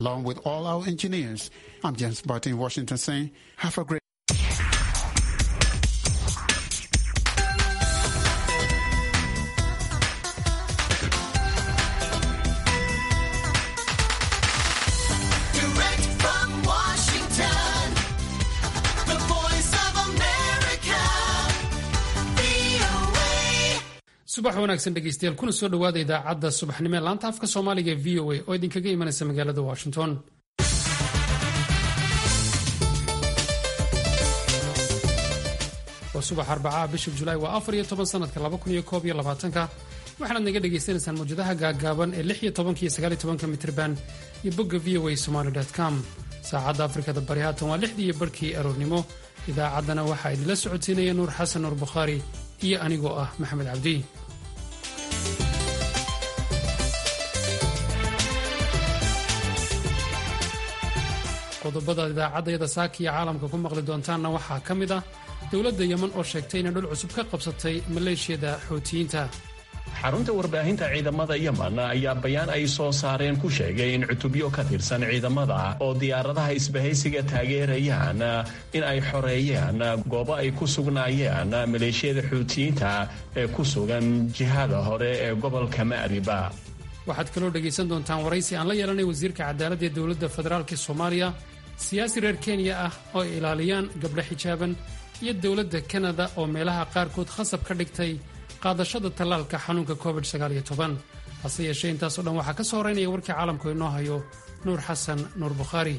Along with all our engineers, I'm James Barton in Washington saying, have a great Direct from Washington, the voice of America, VOA. subax wanaagsan dhegeystayaal kuna soo dhowaada idaacadda subaxnimo ee laanta afka soomaaliga ee v o a oo idinkaga imanaysa magaalada washington waa subax arbacaha bisha julaay waa afar iyo toban sanadka laba kun iyo koob iyo labaatanka waxaanaad naga dhagaysanaysaan mawjadaha gaagaaban ee lix iyo tobanka iyo sagaal iyo tobanka mitrban iyo bogga v o a somaly com saacadda afrikada bari haatan waa lixdii iyo barhkii aroornimo idaacaddana waxaa idinla socodsiinaya nuur xasan nuur bukhaari iyo anigoo ah maxamed cabdi qodobada idaacaddayada saaka iyo caalamka ku maqli doontaanna waxaa ka mid ah dowladda yeman oo sheegtay inay dhul cusub ka qabsatay maleeshiyada xoutiyiinta xarunta warbaahinta ciidamada yemen ayaa bayaan ay soo saareen ku sheegay in cutubyo ka tirsan ciidamada oo diyaaradaha isbahaysiga taageerayaan in ay xoreeyeen goobo ay ku sugnaayeen maleeshiyada xuutiyiinta ee ku sugan jihada hore ee gobolka ma'riba waxaad kaloo dhegaysan doontaan waraysi aan la yeelanay wasiirka cadaaladda ee dowladda federaalk soomaaliya siyaasi reer kenya ah oo ay ilaaliyaan gabdho xijaaban iyo dowladda kanada oo meelaha qaarkood khasab ka dhigtay qaadashada tallaalka xanuunka covid hase yeeshee intaasoo dhan waxaa ka soo horeynaya warkii caalamku inoo hayo nuur xasan nuur bukhaari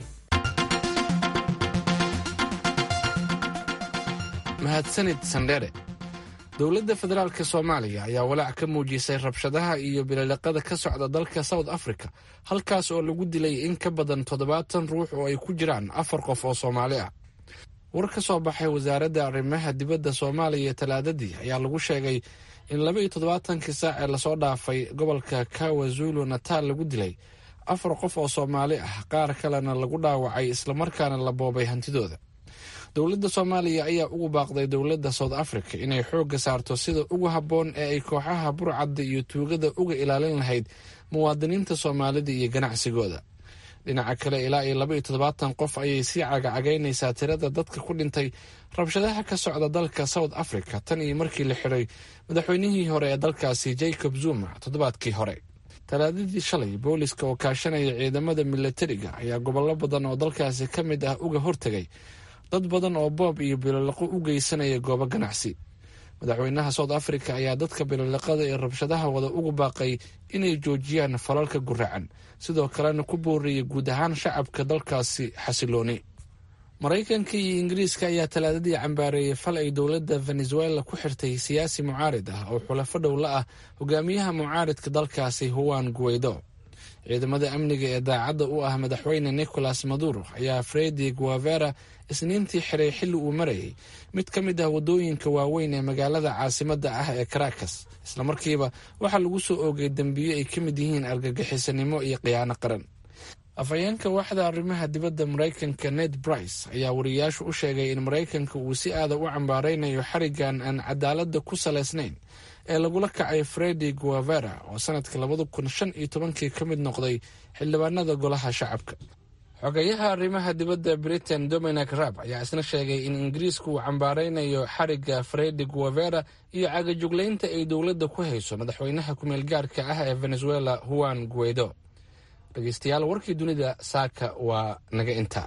mahadsanid sandhere dowladda federaalka soomaaliya ayaa walaac ka muujisay rabshadaha iyo bililiqada ka socda dalka south africa halkaas oo lagu dilay in ka badan toddobaatan ruux oo ay ku jiraan afar qof oo soomaali ah war ka soo baxay wasaaradda arrimaha dibadda soomaaliya talaadadii ayaa lagu sheegay in laba iyo toddobaatankii saac ee lasoo dhaafay gobolka kawazulu nataal lagu dilay afar qof oo soomaali ah qaar kalena lagu dhaawacay islamarkaana la boobay hantidooda dowladda soomaaliya ayaa ugu baaqday dowladda south africa inay xoogga saarto sida ugu habboon ee ay kooxaha burcadda iyo tuugada uga ilaalin lahayd muwaadiniinta soomaalida iyo ganacsigooda dhinaca kale ilaa iyo laba iyo toddobaatan qof ayay sii cagacagaynaysaa tirada dadka ku dhintay rabshadaha ka socda dalka south africa tan iyo markii la xidhay madaxweynihii hore ee dalkaasi jacob zuma toddobaadkii hore talaadadii shalay booliska oo kaashanaya ciidamada milatariga ayaa gobollo badan oo dalkaasi ka mid ah uga hortegay dad badan oo boob iyo bililiqo u geysanaya goobo ganacsi madaxweynaha south africa ayaa dadka bililiqada ee rabshadaha wada ugu baaqay inay joojiyaan falalka guracan sidoo kalena ku booriyay guud ahaan shacabka dalkaasi xasilooni maraykanka iyo ingiriiska ayaa talaadadii cambaareeyay fal ay dowladda venezuela ku xirtay siyaasi mucaarid ah oo xulafo dhow la ah hogaamiyaha mucaaridka dalkaasi huwan guweydo ciidamada amniga ee daacadda u ah madaxweyne nicolas maduro ayaa fredi guavera isniintii xiray xilli uu marayay mid ka mid ah waddooyinka waaweyn ee magaalada caasimadda ah ee caracas islamarkiiba waxaa lagu soo oogay dembiyo ay ka mid yihiin argagixisanimo iyo khiyaano qaran afhayeenka waaxda arrimaha dibadda maraykanka ned brice ayaa wariyaashu u sheegay in maraykanka uu si aada u cambaaraynayo xarigan aan cadaaladda ku salaysnayn ee lagula kacay fredi guavera oo sanadka labada kun shan iyo tobankii ka mid noqday xildhibaanada golaha shacabka xogeyaha arrimaha dibadda britain dominic rab ayaa isna sheegay in ingiriisku uu cambaaraynayo xariga fredi guavera iyo cagajuglaynta ay dowladda ku hayso madaxweynaha kumeel gaarka ah ee venezuela huwan guaido dhegeystayaal warkii dunida saaka waa naga inta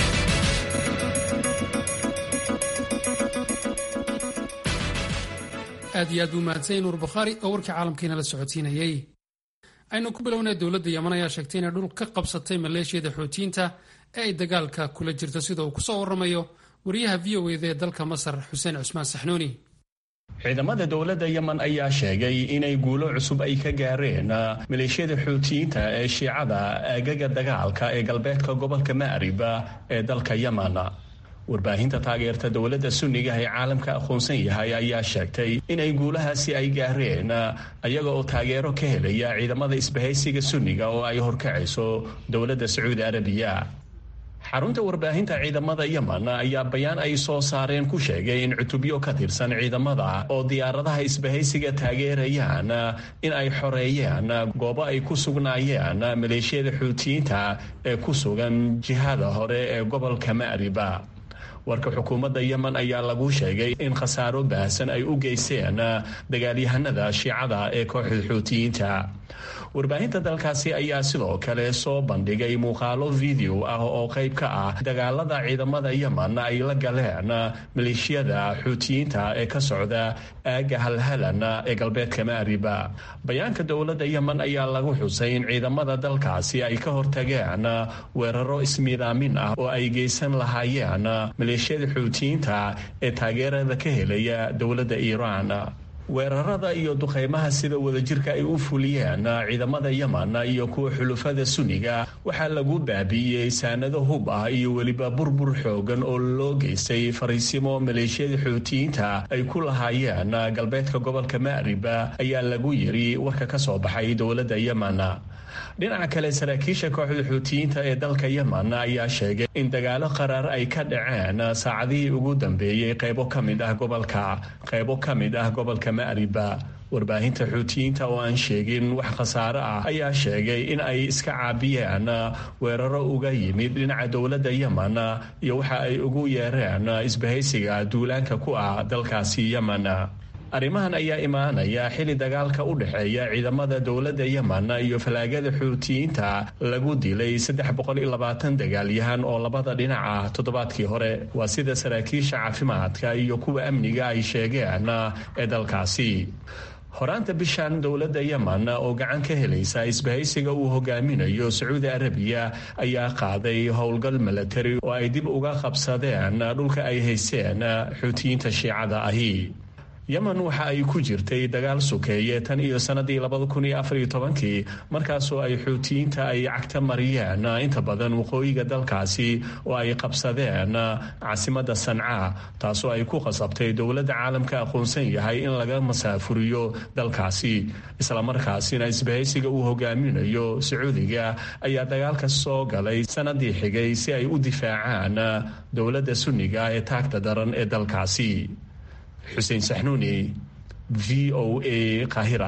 aad iyo aad buu mahadsanyay nuur bukhaari oo warkii caalamkiina la socodsiinayey aynu ku bilownay dowladda yeman ayaa sheegtay inay dhul ka qabsatay maleeshiyada xootiyiinta ee ay dagaalka kula jirto sida uu kusoo waramayo wariyaha v o eda ee dalka masar xuseen cusmaan saxnuuni ciidamada dowladda yemen ayaa sheegay inay guulo cusub ay ka gaareen maleeshiyada xuutiyiinta ee shiicada aagaga dagaalka ee galbeedka gobolka ma'rib ee dalka yemen warbaahinta taageerta dowladda sunniga ee caalamka aqoonsan yahay ayaa sheegtay inay guulahaasi ay gaareen ayaga oo taageero ka helaya ciidamada isbahaysiga sunniga oo ay horkacayso dowladda sacuudi arabiya xarunta warbaahinta ciidamada yemen ayaa bayaan ay soo saareen ku sheegay in cutubyo ka tirsan ciidamada oo diyaaradaha isbahaysiga taageerayaan in ay xoreeyeen goobo ay ku sugnaayeen maleeshiyada xuutiyiinta ee ku sugan jihada hore ee gobolka ma'riba warka xukuumadda yemen ayaa lagu sheegay in khasaaro baahsan ay u geysteen dagaalyahanada shiicada ee kooxda xuutiyiinta warbaahinta dalkaasi ayaa sidoo kale soo bandhigay muuqaalo video ah oo qayb ka ah dagaalada ciidamada yemen ay la galeen maleeshiyada xuutiyiinta ee ka socda aaga halhalan ee galbeedka maariba bayaanka dowladda yemen ayaa lagu xusay in ciidamada dalkaasi ay ka hortageen weeraro ismiidaamin ah oo ay geysan lahaayeen maleeshiyada xuutiyiinta ee taageerada ka helaya dowladda iiraan weerarada iyo duqeymaha sida wadajirka ay u fuliyeen ciidamada yemen iyo kuwa xulufada suniga waxaa lagu baabi'iyey saanado hub ah iyo weliba burbur xoogan oo loo geystay fariisimo maleeshiyada xuutiyiinta ay ku lahaayeen galbeedka gobolka ma'riba ayaa lagu yiri warka ka soo baxay dowladda yemen dhinaca kale saraakiisha kooxda xuutiyiinta ee dalka yemen ayaa sheegay in dagaalo qaraar ay ka dhaceen saacadihii ugu dambeeyey qaybo ka mid ah gobolka qaybo ka mid ah gobolka ma'riba warbaahinta xuutiyiinta oo aan sheegin wax khasaare ah ayaa sheegay in ay iska caabiyeen weeraro uga yimid dhinaca dowladda yemen iyo waxa ay ugu yeereen isbahaysiga duulaanka ku ah dalkaasi yemen arrimahan ayaa imaanaya xili dagaalka u dhexeeya ciidamada dowladda yemen iyo falaagada xuutiyiinta lagu dilay dagaalyahan oo labada dhinaca toddobaadkii hore waa sida saraakiisha caafimaadka iyo kuwa amniga ay sheegeen ee dalkaasi horaanta bishan dowladda yemen oo gacan ka helaysa isbahaysiga uu hogaaminayo sacuudi arabiya ayaa qaaday howlgal milatari oo ay dib uga qabsadeen dhulka ay haysteen xuutiyiinta shiicada ahi yemen waxa ay ku jirtay dagaal sukeeye tan iyo sanadii kii markaasoo ay xuutiyiinta ay cagta mariyeen inta badan waqooyiga dalkaasi oo ay qabsadeen caasimada sanca taasoo ay ku qasabtay dowladda caalamka aqoonsan yahay in laga masaafuriyo dalkaasi islamarkaasina isbahaysiga uu hogaaminayo sacuudiga ayaa dagaalka soo galay sanadii xigay si ay u difaacaan dowladda sunniga ee taagta daran ee dalkaasi xuseen saxnuuni v o a kahira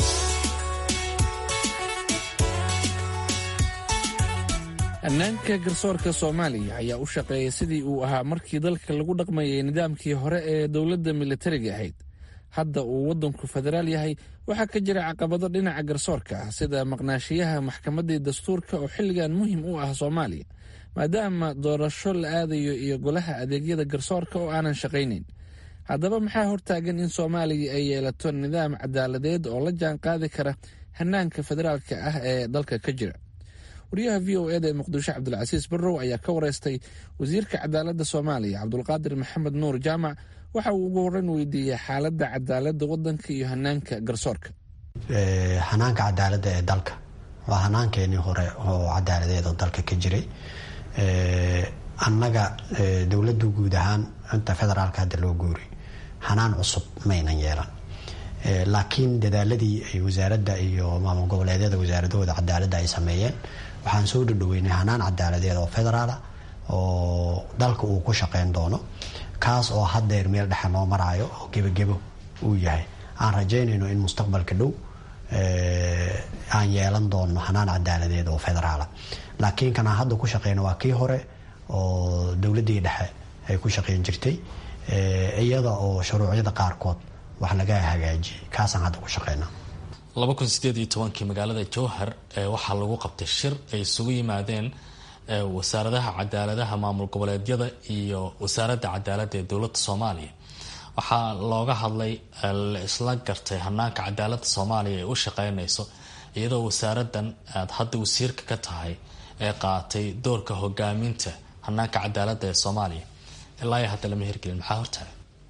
amnaanka garsoorka soomaaliya ayaa u shaqeeyay sidii uu ahaa markii dalka lagu dhaqmayay nidaamkii hore ee dowladda militariga ahayd hadda uu waddanku federaal yahay waxaa ka jira caqabado dhinaca garsoorka ah sida maqnaashiyaha maxkamaddii dastuurka oo xilligan muhim u ah soomaaliya maadaama doorasho la aadayo iyo golaha adeegyada garsoorka oo aanan shaqaynayn haddaba maxaa hortaagan in soomaaliya ay yeelato nidaam cadaaladeed oo la jaan qaadi kara hanaanka federaalka ah ee dalka ka jira wariyaha v o eda ee muqdisho cabdulcasiis barrow ayaa ka wareystay wasiirka cadaaladda soomaaliya cabdulqaadir maxamed nuur jaamac waxa uu ugu horreyn weydiiyey xaaladda cadaaladda waddanka iyo hanaanka garsoorka hanaanka cadaaladda ee dalka waa hanaankeenii hore oo cadaaladeed oo dalka ka jiray annaga dowladdu guud ahaan inta federaalka hadda loo guuriy hanaan cusub maynan yeelan laakiin dadaaladii ay wasaaradda iyo maamul goboleedyada wasaaradahooda cadaaladda ay sameeyeen waxaan soo dhadhoweynay hanaan cadaaladeed oo federaala oo dalka uu ku shaqeyn doono kaas oo haddeer meel dhexe noo maraayo oo gebagebo uu yahay aan rajaynayno in mustaqbalka dhow aan yeelan doono hanaan cadaaladeed oo federaala laakiin kanaan hadda ku shaqeyno waa kii hore oo dowladdii dhexe ay ku shaqeyn jirtay iyada oo shuruucyada qaarkood wax laga hagaajiyay kaasaan hadda ku shaqeynaa kii magaalada jowhar waxaa lagu qabtay shir ay isugu yimaadeen wasaaradaha cadaaladaha maamul goboleedyada iyo wasaaradda cadaaladda ee dowladda soomaaliya waxaa looga hadlay la isla gartay hanaanka cadaaladda soomaaliya ay u shaqeynayso iyadoo wasaaradan aad hadda wasiirka ka tahay ee qaatay doorka hogaaminta hanaanka cadaaladda ee soomaaliya ilaa hadda lama hirgelin maxaa hortahay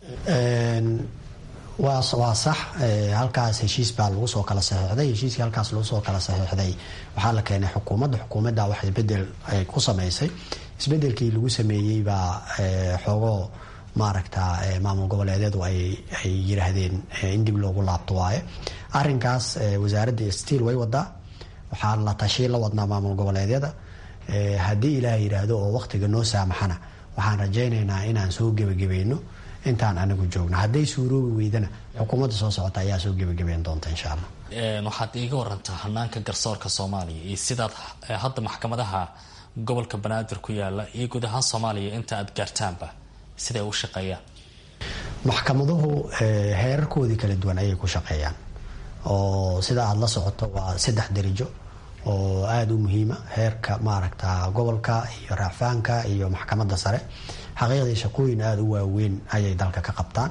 waa sax halkaas heshiis baa lagu soo kala saxiixday heshiiskii halkaas lagu soo kala saxiixday waxaa la keenay xukuumadda xukuumadda wax isbedel ay ku samaysay isbedelkii lagu sameeyey baa xoogoo maaragta maamul goboleedyadu ay yiraahdeen in dib loogu laabto waaye arinkaas wasaaradda stiil way wadaa waxaa la tashi la wadnaa maamul goboleedyada haddii ilaah yidhaahdo oo waqtiga noo saamaxana waxaan rajaynaynaa inaan soo gebagabayno intaan anigu joogno hadday suuroobi weydana xukuumadda soo socota ayaa soo gebagabeyn doonta insha allah waxaad iiga warantaa hanaanka garsoorka soomaaliya iyo sidaad hadda maxkamadaha gobolka banaadir ku yaala iyo guud ahaan soomaaliya inta aad gaartaanba siday u shaqeeyaan maxkamaduhu heerarkoodii kala duwan ayay ku shaqeeyaan oo sida aada la socoto waa saddex darijo oo aada u muhiima heerka maaragta gobolka iyo raacfaanka iyo maxkamadda sare xaqiiqdii shaqooyin aada u waaweyn ayay dalka ka qabtaan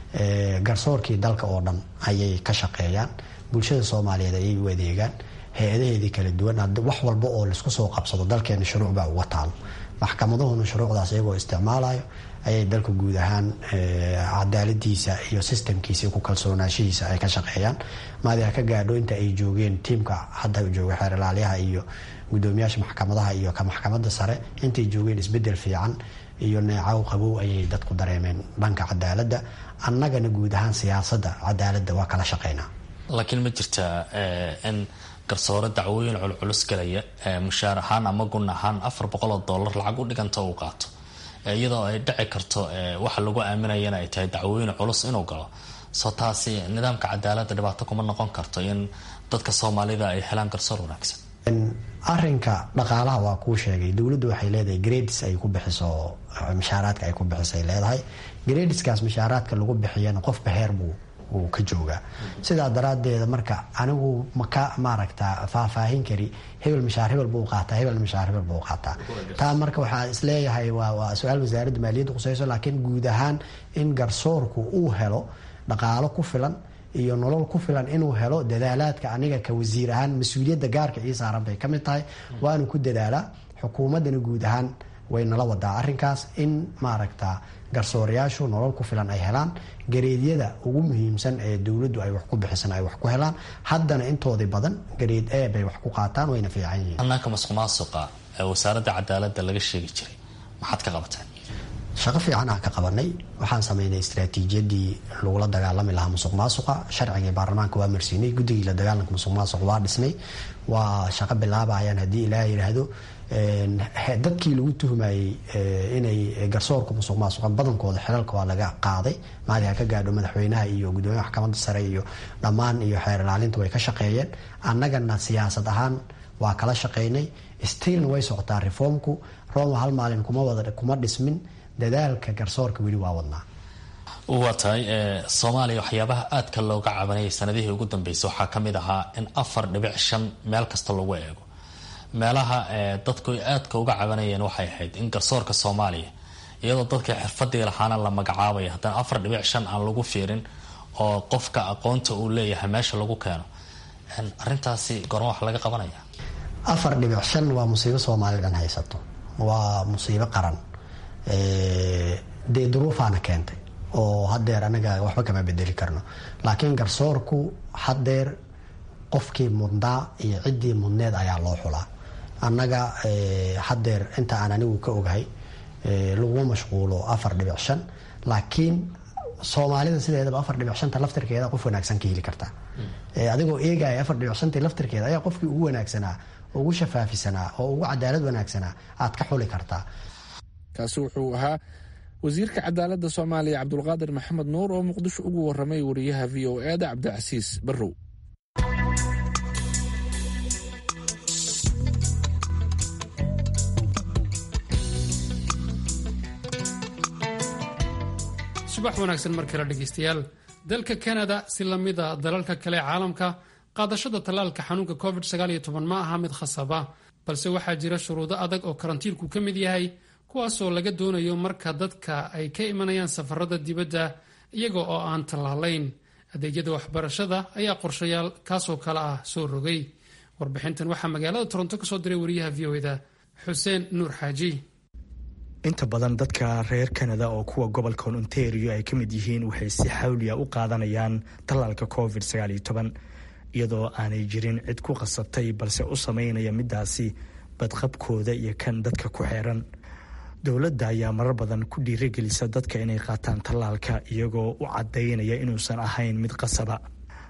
garsoorkii dalka oo dhan ayay ka shaqeeyaan bulshada soomaaliyeed ayay u adeegaan hay-adaheedii kala duwan wax walba oo laisku soo qabsado dalkeena shuruuc baa uga taalo maxkamaduhuna shuruucdaas iyagoo isticmaalayo ayay dalka guud ahaan cadaaladiisa iyo sistamkiisa iyo ku kalsoonaashihiisa ay ka shaqeeyaan maadiha ka gaadho inta ay joogeen tiimka hadda jooga xeer ilaaliyaha iyo gudoomiyaasha maxkamadaha iyo ka maxkamadda sare intay joogeen isbedel fiican iyo neecaw qabow ayay dadku dareemeen dhanka cadaaladda annagana guud ahaan siyaasadda cadaaladda waa kala shaqeynaa laakiin ma jirtaa in garsoore dacwooyin culculus galaya mushaar ahaan ama gun ahaan afar boqol oo dollar lacag u dhiganta uu qaato iyadoo ay dhici karto waxa lagu aaminayana ay tahay dacwooyin culus inuu galo soo taasi nidaamka cadaaladda dhibaato kuma noqon karto in dadka soomaalida ay helaan garsoor wanaagsan arinka dhaqaalaha waa kuu sheegay dowladdu waxay leedahay grades ay ku bixiso mashaaraadka ay ku bixisay leedahay gradeskaas mashaaraadka lagu bixiyana qofba heer buu uu ka joogaa sidaa daraadeeda marka anigu maka maaragta faahfaahin kari hebel mashaar hebel buu qaataa hebel mashaar hebel buu qaataa taa marka waxaa isleeyahay waa waa su-aal wasaaradda maaliyadda qusayso laakiin guud ahaan in garsoorku uu helo dhaqaalo ku filan iyo nolol ku filan inuu helo dadaalaadka aniga ka wasiir ahaan mas-uuliyadda gaarka ii saaran bay ka mid tahay waanu ku dadaalaa xukuumaddana guud ahaan way nala wadaa arrinkaas in maaragta garsoorayaashu nolol ku filan ay helaan gareedyada ugu muhiimsan ee dowladdu ay wax ku bixisan ay wax ku helaan haddana intoodii badan gareed e bay wax ku qaataan wayna fiican yihiin hanaanka masuq maasuqa ee wasaaradda cadaaladda laga sheegi jiray maxaad ka qabateen shaqo fiican aan ka qabanay waxaan sameynay istraatiijiyadii lagula dagaalami lahaa musuq maasuqa sharcigii baarlamaanka waa marsiinay guddigii la dagaalanka musuq maasuq waa dhisnay waa shaqo bilaabayaan haddii ilaah yidhaahdo dadkii lagu tuhmayey inay garsoorka musuq maasuqa badankooda xilalka waa laga qaaday maadi ha ka gaadho madaxweynaha iyo gudoomiyaha maxkamadda sare iyo dhammaan iyo xeer ilaalinta way ka shaqeeyeen annagana siyaasad ahaan waa kala shaqeynay stiilna way socotaa reformku roma hal maalin kuma wada kuma dhismin dadaalka garsoorka weli waa wadnaa waa tahay soomaaliya waxyaabaha aadka looga cabanayay sanadihii ugu dambeysay waxaa ka mid ahaa in afar dhibic shan meel kasta lagu eego meelaha dadku aadka uga cabanayeen waxay ahayd in garsoorka soomaaliya iyadoo dadka xirfadii lahaana la magacaabaya haddana afar dhibic shan aan lagu fiirin oo qofka aqoonta uu leeyahay meesha lagu keeno arintaasi goorma wax laga qabanaya afar dhibic shan waa musiibo soomaali dhan haysato waa musiibo qaran dee duruufaana keentay oo hadeer anaga waxba kama bedeli karno laakiin garsoorku hadeer qofkii mudnaa iyo ciddii mudneed ayaa loo xulaa annaga hadeer inta aan anigu ka ogahay laguma mashquulo afar dhibic shan laakiin soomaalida sideedaba afar dhibic shanta laftirkeeda qof wanaagsan ka heli kartaa adigoo eegaya afar dhibic shantii laftirkeeda ayaa qofkii ugu wanaagsanaa ugu shafaafisanaa oo ugu cadaalad wanaagsanaa aad ka xuli kartaa kaasi wuxuu ahaa wasiirka cadaaladda soomaaliya cabdulqaadir maxamed nuur oo muqdisho ugu waramay wariyaha v o e da cabdicasiis barrow subax wanaagsan mar kale dhegaystayaal dalka kanada si lamida dalalka kale ee caalamka qaadashada tallaalka xanuunka covid ma aha mid khasaba balse waxaa jira shuruudo adag oo karantiilku ka mid yahay kuwaasoo laga doonayo marka dadka ay ka imanayaan safarada dibadda iyaga oo aan tallaalayn adeegyada waxbarashada ayaa qorshayaal kaasoo kale ah soo rogay warbixintan waxaa magaalada toronto ka soo diray wariyaha v o da xuseen nuur xaaji inta badan dadka reer kanada oo kuwa gobolka ontario ay ka mid yihiin waxay si xawliya u qaadanayaan tallaalka covid iyadoo aanay jirin cid ku qasabtay balse u sameynaya midaasi badqabkooda iyo kan dadka ku xeeran dowladda ayaa marar badan ku dhiirigelisa dadka inay qaataan tallaalka iyagoo u cadaynaya inuusan ahayn mid qasaba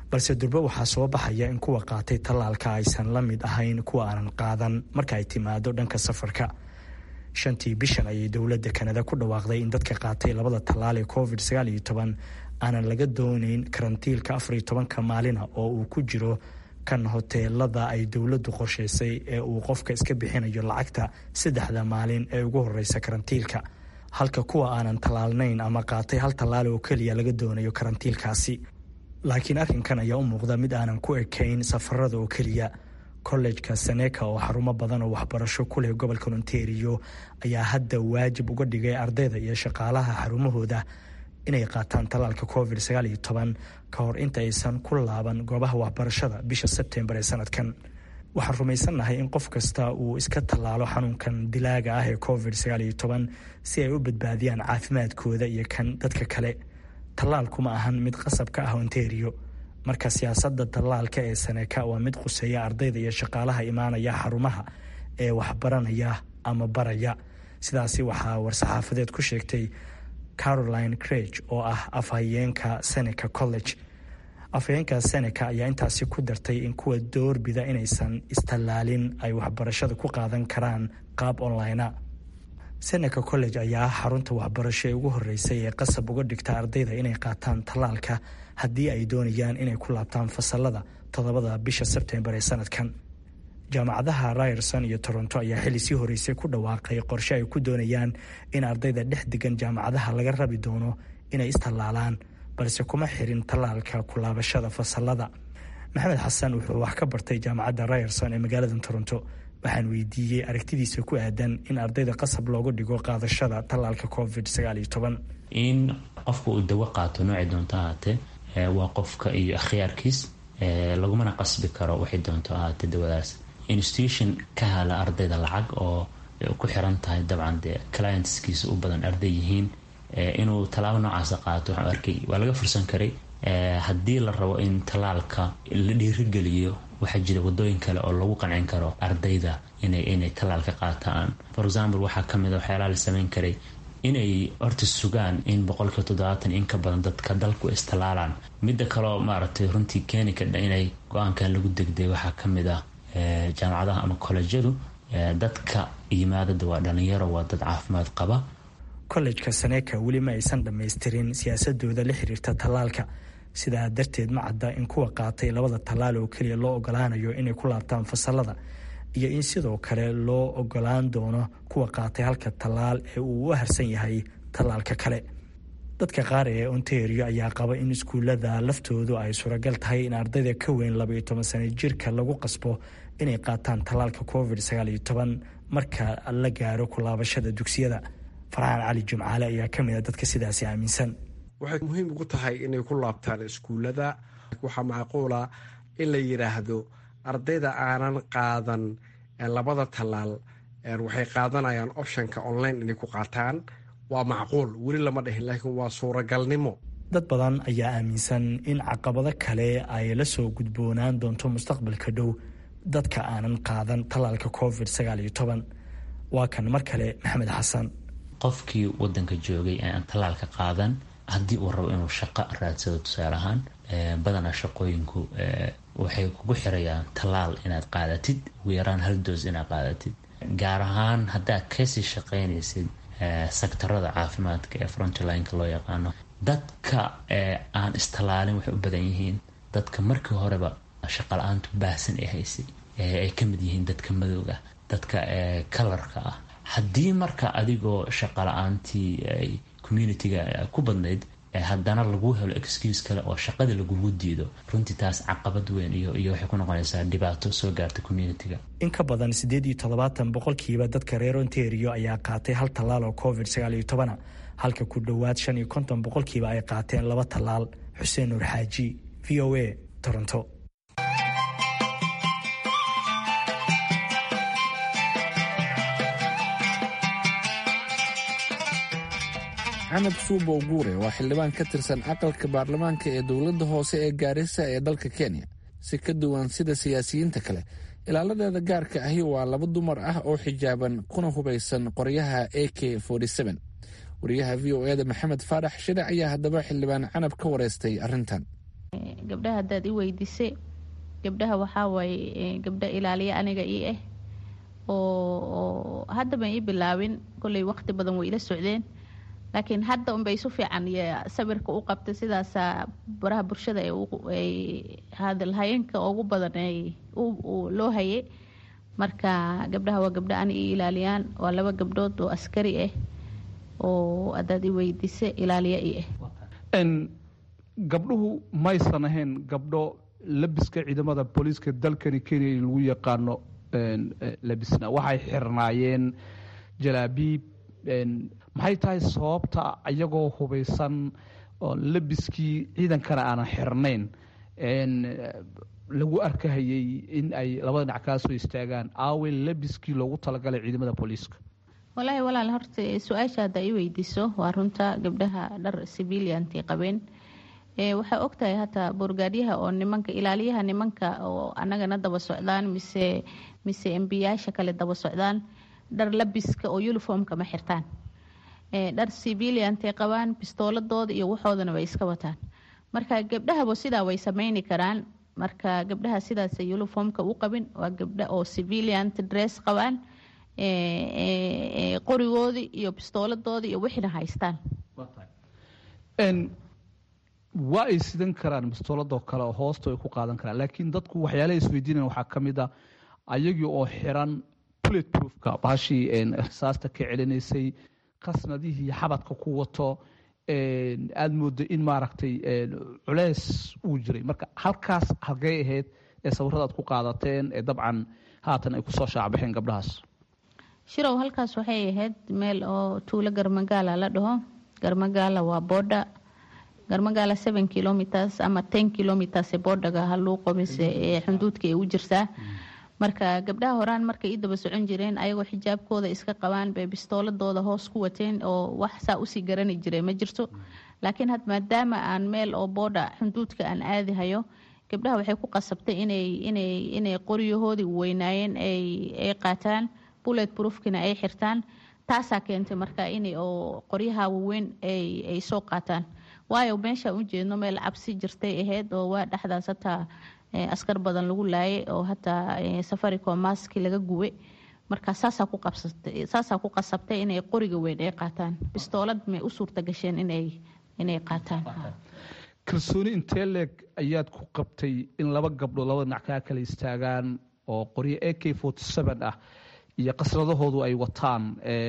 balse durbe waxaa soo baxaya in kuwa qaatay tallaalka aysan la mid ahayn kuwa aanan qaadan marka ay timaado dhanka safarka shantii bishan ayay dowladda kanada ku dhawaaqday in dadka qaatay labada tallaal ee covid aanan laga doonayn karantiilka afariyo tobanka maalina oo uu ku jiro kan hoteelada ay dowladdu qorshaysay ee uu qofka iska bixinayo lacagta saddexda maalin ee ugu horeysa karantiilka halka kuwa aanan tallaalnayn ama qaatay hal tallaal oo keliya laga doonayo karantiilkaasi laakiin arrinkan ayaa u muuqda mid aanan ku ekayn safarada oo keliya kollejka seneka oo xarumo badan oo waxbarasho ku leh gobolka ontario ayaa hadda waajib uga dhigay ardayda iyo shaqaalaha xarumahooda inay qaataan tallaalka covid ka hor inta aysan ku laaban goobaha waxbarashada bisha sebtembar ee sanadkan waxaan rumaysannahay in qof kasta uu iska tallaalo xanuunkan dilaaga ah ee covid si ay u badbaadiyaan caafimaadkooda iyo kan dadka kale tallaalku ma ahan mid qasab ka ah ontario marka siyaasadda tallaalka ee saneka waa mid quseeya ardayda iyo shaqaalaha imaanaya xarumaha ee waxbaranaya ama baraya sidaasi waxaa war-saxaafadeed ku sheegtay caroline creg oo ah afhayeenka seneca college afhayeenka seneca ayaa intaasi ku dartay in kuwa doorbida inaysan istallaalin ay waxbarashada ku qaadan karaan qaab onlinea seneca college ayaa xarunta waxbarasho ee ugu horeysay ee qasab uga dhigta ardayda inay qaataan tallaalka haddii ay doonayaan inay ku laabtaan fasalada toddobada bisha sebtembar ee sanadkan jaamacadaha ryerson iyo toronto ayaa xilli sii horeysay ku dhawaaqay qorshe ay ku doonayaan in ardayda dhex degan jaamacadaha laga rabi doono inay istallaalaan balse kuma xirin tallaalka kulaabashada fasalada maxamed xasan wuxuu wax ka bartay jaamacadda ryerson ee magaalada toronto waxaan weydiiyey aragtidiisa ku aadan in ardayda qasab loogu dhigo qaadashada tallaalka covid in qofka uu dawo qaato noocay doonto ahaatee waa qofka iyo akhyaarkiis lagumana qasbi karo waxay doonto ahaatee dawadaas institution ka hala ardayda lacag oo ku xiran tahay dabcan dee clientskiisa u badan arday yihiin inuu tallaabo noocaasa qaato waxaan arkay waa laga fursan karay haddii la rabo in tallaalka la dhiirigeliyo waxaa jira wadooyin kale oo lagu qancin karo ardayda inay inay tallaalka qaataan for example waxaa kamid a waxyaalaha la sameyn karay inay horta sugaan in boqolkiiba toddobaatan in ka badan dadka dalku istallaalaan midda kaleo maaragtay runtii keeni kadha inay go-aankan lagu degday waxaa kamid ah jaamacadaha ama kolejyadu dadka yimaadada waa dhalinyaro waa dad caafimaad qaba kollejka saneka weli ma aysan dhammaystirin siyaasadooda la xiriirta tallaalka sidaa darteed ma cadda in kuwa qaatay labada tallaal oo keliya loo ogolaanayo inay ku laabtaan fasalada iyo in sidoo kale loo ogolaan doono kuwa qaatay halka tallaal ee uu u harsan yahay tallaalka kale dadka qaar ee ontario ayaa qaba in iskuullada laftoodu ay suuragal tahay in ardayda ka weyn labaiyo toban sano jirka lagu qasbo inay qaataan tallaalka covid sagaaliyo toban marka la gaaro kulaabashada dugsiyada farxaan cali jimcaale ayaa ka mid a dadka sidaasi aaminsan waxay muhiim ugu tahay inay ku laabtaan iskuullada waxaa macquula in la yidhaahdo ardayda aanan qaadan labada tallaal waxay qaadanayaan optionka online inay ku qaataan waa macquul weli lama dhihin laakiin waa suuragalnimo dad badan ayaa aaminsan in caqabado kale ay la soo gudboonaan doonto mustaqbalka dhow dadka aanan qaadan tallaalka covid sagaaliyo toban waa kan mar kale maxamed xasan qofkii wadanka joogay ee aan tallaalka qaadan haddii uu rabo inuu shaqo raadsado tusaale ahaan badanaa shaqooyinku waxay kugu xirayaan tallaal inaad qaadatid ugu yaraan hal doos inaad qaadatid gaar ahaan haddaad kasii shaqaynaysid sektarada caafimaadka ee frontlineka loo yaqaano dadka aan istallaalin waxay u badan yihiin dadka markii horeba shaqala-aantu baahsan ee haysay ay ka mid yihiin dadka madowga dadka kalarka ah haddii marka adigoo shaqala-aantii ay communitiga ku badnayd haddana lagu helo excuse kale oo shaqada lagugu diido runtii taas caqabad weyn iyo iyo waxay ku noqonaysaa dhibaato soo gaarta communitiga in ka badan siddeed iyo toddobaatan boqolkiiba dadka reer ontario ayaa qaatay hal tallaal oo covid sagaal iyo tobana halka ku dhowaad shan iyo konton boqolkiiba ay qaateen laba tallaal xuseen nuur xaaji v o a toronto canab suubow guure waa xildhibaan ka tirsan aqalka baarlamaanka ee dowladda hoose ee gaarisa ee dalka kenya si ka duwan sida siyaasiyiinta kale ilaaladeeda gaarka ahi waa laba dumar ah oo xijaaban kuna hubaysan qoryaha a k wariyaha v o eda maxamed faarax shire ayaa haddaba xildhibaan canab ka wareystay arrintan gabdhaha haddaad i weydiisay gabdhaha waxaa waaye gabdha ilaaliya aniga ii ah oo hadda ban ii bilaabin kolley waqti badan way ila socdeen laakiin hadda unbay isu fiican sawirka u qabtay sidaasaa baraha bulshada ay hadalhayeenka ugu badan loo hayay marka gabdhaha waa gabdha ani ii ilaaliyaan waa laba gabdhood oo askari ah oo haddaad i weydiisa ilaaliya ii ah gabdhuhu maysan ahayn gabdho labiska ciidamada booliiska dalkani kenya lagu yaqaano labisna waxay xirnaayeen jalaabiib maxay tahay sababta iyagoo hubaysan oo labiskii ciidankana aanan xirnayn lagu arkahayay in ay labada dhinac kaa soo istaagaan aawe labiskii loogu talagalay ciidamada booliiska walaahi walaal horta su-aasha hadda i weydiiso waa runta gabdhaha dhar civilianti qabeen waxaa ogtahay hataa boorgaadyaha oo nimanka ilaaliyaha nimanka oo anagana daba socdaan mise mise embiyaasha kale daba socdaan dhar labiska oo uniformka ma xirtaan dhar civiliantay qabaan bistooladooda iyo waxoodana way iska wataan marka gabdhahaba sidaa way sameyni karaan marka gabdhaha sidaas uniformka u qabin waa gabdha oo civiliant dress qabaan qorigoodii iyo bistooladooda iyo wixina haystaan waa ay sidan karaan bistooladoo kale oo hoosta ay ku qaadan karaan laakiin dadku waxyaalaha isweydiinayan waxaa ka mid a ayagii oo xiran bullet proofka baashii rasaasta ka celinaysay qasnadihii xabadka ku wato aada moodo in maaragtay culeys uu jiray marka halkaas halgay ahayd ee sawirada aad ku qaadateen ee dabcan haatan ay kusoo shaacbaxeen gabdhahaas shirow halkaas waxay ahayd meel oo tuulo garmagaala la dhaho garmagaala waa boodha garmagaala seven kilometers ama ten kilometers ee boodhaga haluuqo mise ee xunduudka ay u jirtaa marka gabdhaha horaan markay ii daba socon jireen ayagoo xijaabkooda iska qabaan bay bistooladooda hoos ku wateen oo wax saa usii garani jiray ma jirto laakiin had maadaama aan meel oo boodha xunduudka aan aadi hayo gabdhaha waxay ku qasabtay inay inay inay qoryahoodii weynaayeen ay ay qaataan bullet proofkina ay xirtaan taasaa keentay marka inay oo qoryaha waaweyn ay ay soo qaataan waayo meeshaan u jeedno meel cabsi jirtay ahayd oo waa dhexdaas hataa askar badan lagu laayay oo hataa safaricom maski laga guwe marka saasaa ku qabsatay saasaa ku qasabtay inay qoriga weyn ay qaataan bistoolad may u suurta gasheen inay inay qaataan kalsooni intee leeg ayaad ku qabtay in laba gabdhood labada dhinac kaa kala istaagaan oo qoryo a k forty seven ah iyo qasradahoodu ay wataan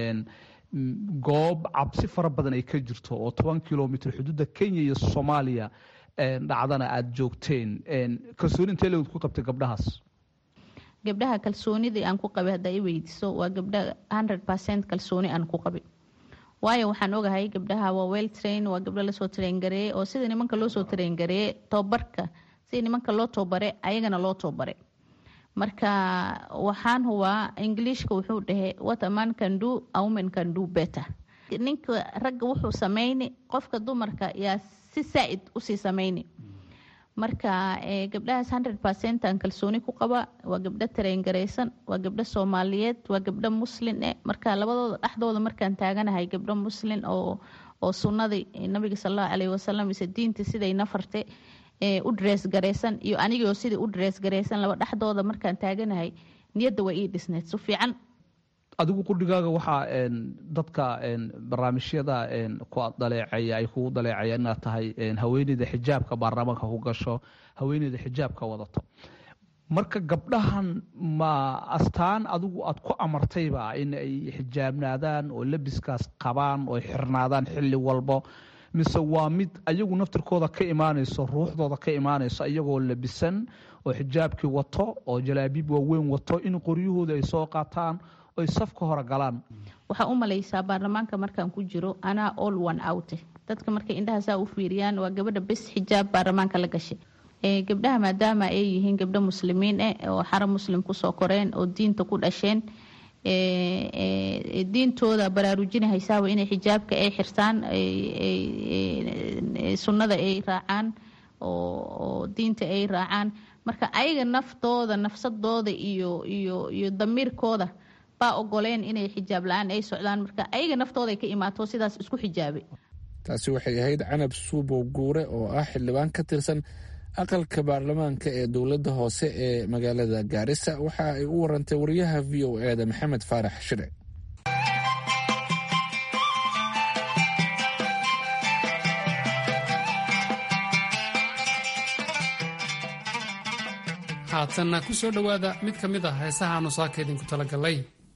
goob cabsi fara badan ay ka jirto oo toban kilomitr xuduudda kenya iyo soomaaliya dhacdana aada joogteen kalsooni intee leeg ku qabtay gabdhahaas gabdhaha kalsoonidii aan ku qabay haddaa i weydiiso waa gabdha hundred percent kalsooni aan ku qabay waayo waxaan ogahay gabdhaha waa well train waa gabdho lasoo traingareeyey oo sida nimanka loo soo traingareeyey tobabarka sida nimanka loo tobare ayagana loo tobare marka waxaan hubaa ingiliishka wuxuu dhahay what a man can do a woman can do better ninka ragga wuxuu sameyni qofka dumarka yaa si saa-id usii sameyni marka gabdhahaas hundred percent aan kalsooni ku qaba waa gabdho tareengareysan waa gabdho soomaaliyeed waa gabdho muslin eh marka labadooda dhexdooda markaan taaganahay gabdho muslin oo oo sunnadii nabiga salallahu caleyhi wasalam mise diinta siday nafartay u drees gareysan iyo anigoo sidai u drees gareysan laba dhexdooda markaan taaganahay niyadda waa ii dhisneyd su fiican adigu qudhigaaga waxaa dadka barnaamijyada ku daleeceeya ay kugu daleecayaan inaad tahay haweeneyda xijaabka baarlamaanka ku gasho haweeneyda xijaabka wadato marka gabdhahan ma astaan adigu aad ku amartayba in ay xijaabnaadaan oo labiskaas qabaan oo xirnaadaan xilli walbo mise waa mid ayagu naftirkooda ka imaanayso ruuxdooda ka imaanayso iyagoo labisan oo xijaabkii wato oo jalaabiib waaweyn wato in qoryahooda ay soo qaataan oy safka hore galaan waxaa u malaysaa baarlamaanka markaan ku jiro anaa all one out dadka markay indhaha saa u fiiriyaan waa gabadha bes xijaab baarlamaanka la gashay gabdhaha maadaama ay yihiin gabdho muslimiin eh oo xara muslim kusoo koreen oo diinta ku dhasheen diintooda baraarujinahaysaaba inay xijaabka ay xirtaan sunnada ay raacaan oo diinta ay raacaan marka ayaga naftooda nafsadooda iyo iyo iyo damiirkooda baa ogoleen inay xijaab la-aan ay socdaan marka ayaga naftooda ay ka imaato sidaas isku xijaabay taasi waxay ahayd canab suubow guure oo ah xildhibaan ka tirsan aqalka baarlamaanka ee dowladda hoose ee magaalada gaarisa waxa ay u warantay wariyaha v o eda maxamed faarax shire haatanna ku soo dhowaada mid ka mid ah heesaha aanu saaka idinku talagalay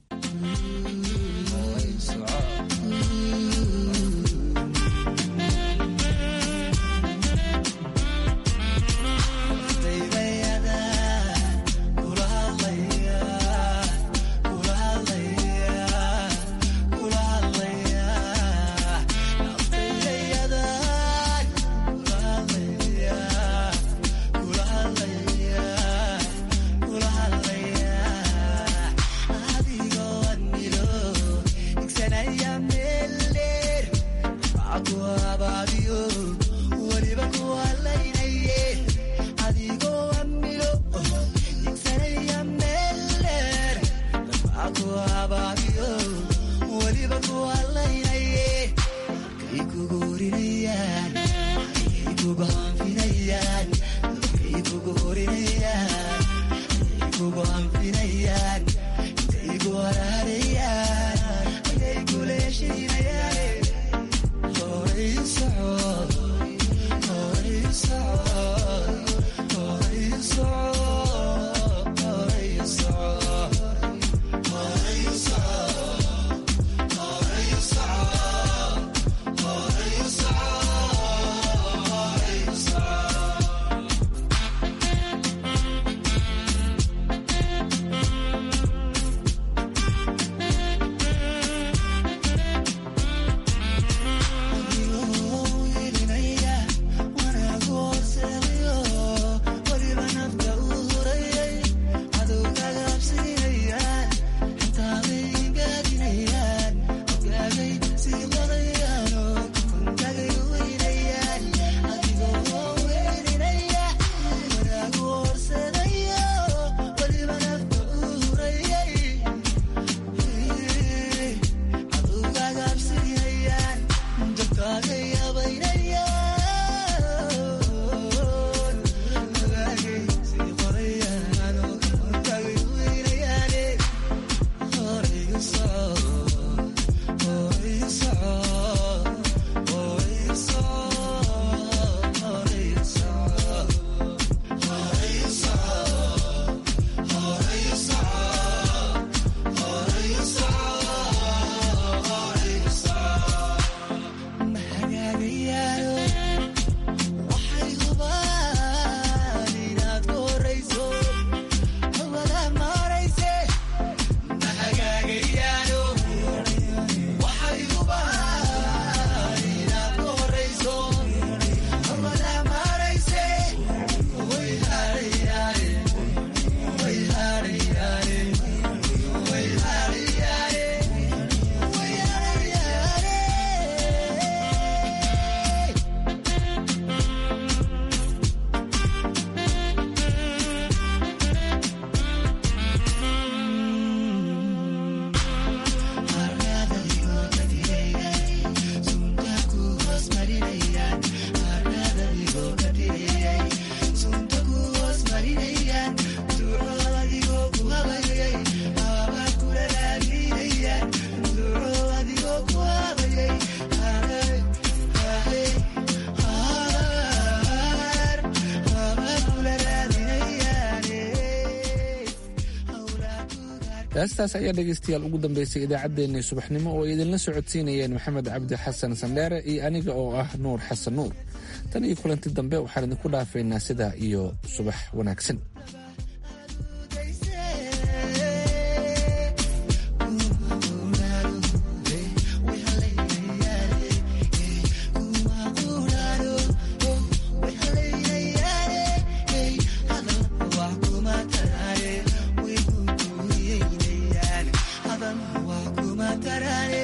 heestaas ayaa dhegaystayaal ugu dambeysay idaacaddeenii subaxnimo oo ay idinla socodsiinayeen maxamed cabdi xasan sandheere iyo aniga oo ah nuur xasan nuur tan iyo kulanti dambe waxaan idinku dhaafaynaa sidaa iyo subax wanaagsan Tarare